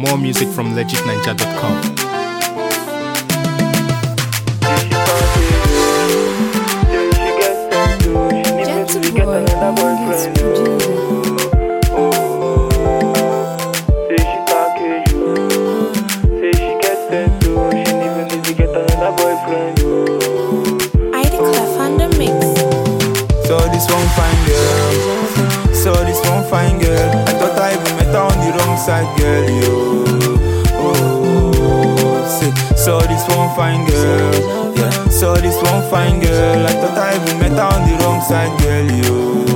More music from legitninja.com. ID Clef on the mix. So this one fine girl, so this one fine girl. I thought I even met her on the wrong side, girl. Yo, oh, say, so this one fine girl, yeah. So this one fine girl. I thought I even met her on the wrong side, girl. Yo,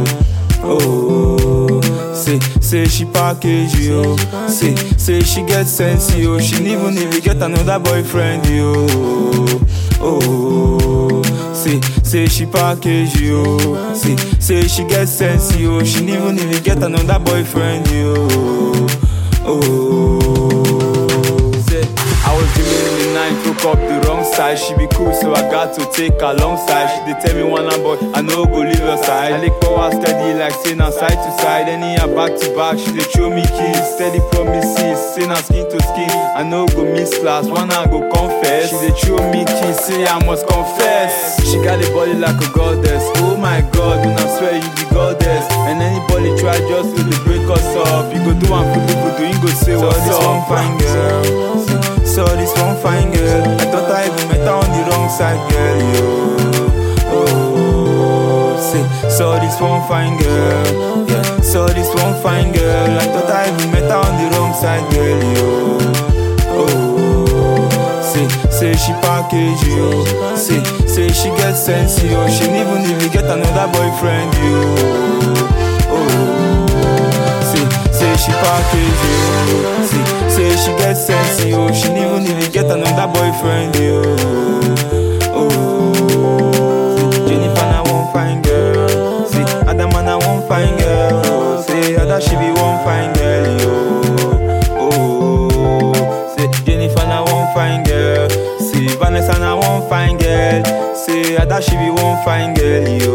oh, say, say she package yo. Say, say she get sense yo. She even even get another boyfriend yo. Oh, say, say she package yo. Say, say she get sense yo. She even even get another boyfriend yo. Oh, say, I was dreaming in the night, woke up the wrong side. She be cool, so I got to take her long side. She dey tell me one and boy, I no go leave her side. I like power steady, like say na side to side. Anyhow back to back, she dey show me keys, steady promises, say na skin to skin. I no go miss class, one I go confess. She dey show me keys, say I must confess. She got a body like a goddess. Oh my God, when I swear you be goddess. And anybody try just to dey break us up, you go do am kudu kudu, you go say what's this up. one fine girl. So this one fine girl. I thought I even met her on the wrong side, girl. Yo. Oh, say, so this one fine girl. Yeah. So this one fine girl. I thought I even met her on the wrong side, girl. Yo. Oh, say, say she package yo. Say, say she get sense yo. She even even get another boyfriend yo. Oh, say, say she package yo. Say, say she get sense yo. She even even get another boyfriend yo. Oh, say, Jennifer na one fine girl. Say, Adama na one fine girl. Say, Ada she be one fine girl yo. Oh, say Jennifer na one fine girl. Say Vanessa na one fine girl. Say Ada she be one fine girl yo.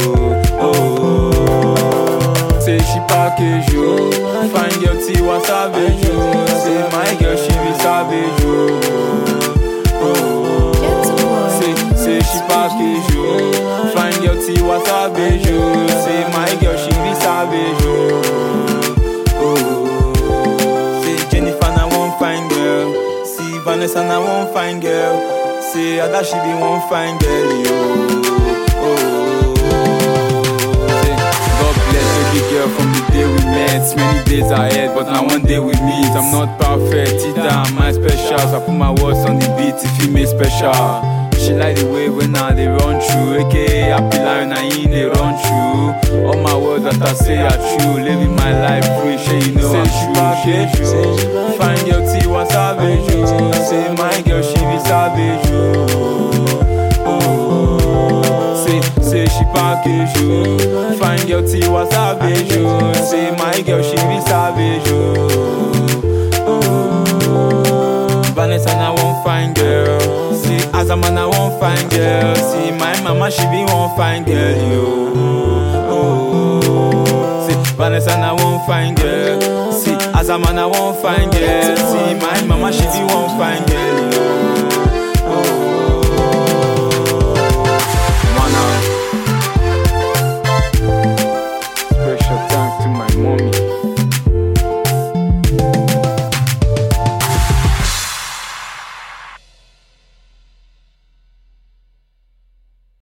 Oh, say she package yo. Fine girl Tiwa savage yo. Say my girl she be savage yo. Oh, say say she package yo. Fine girl Tiwa savage yo. Say my girl she be savage yo. Oh, say Jennifer na one fine girl. See Vanessa na one fine girl. Say Ada she be one fine girl, yo. Oh, say God bless every girl from the day we met. Many days ahead, but now one day we meet. I'm not perfect, either am I special. So I put my words on the beat if you make special. She like the way when I they run through, aka happy line I in they run through. All my words that I say are true, living my life free. She you know I'm true, she true. Find your T was savage, you. Say my girl she be savage, you. Oh, say say she package you. Find your T was savage, you. Say my girl she be savage, you. Vanessa na one fine girl. See Azama na one fine girl. See my mama she be one fine girl, yo. Oh, see Vanessa na one fine girl. See Azama na one fine girl. See my mama she be one fine girl, yo.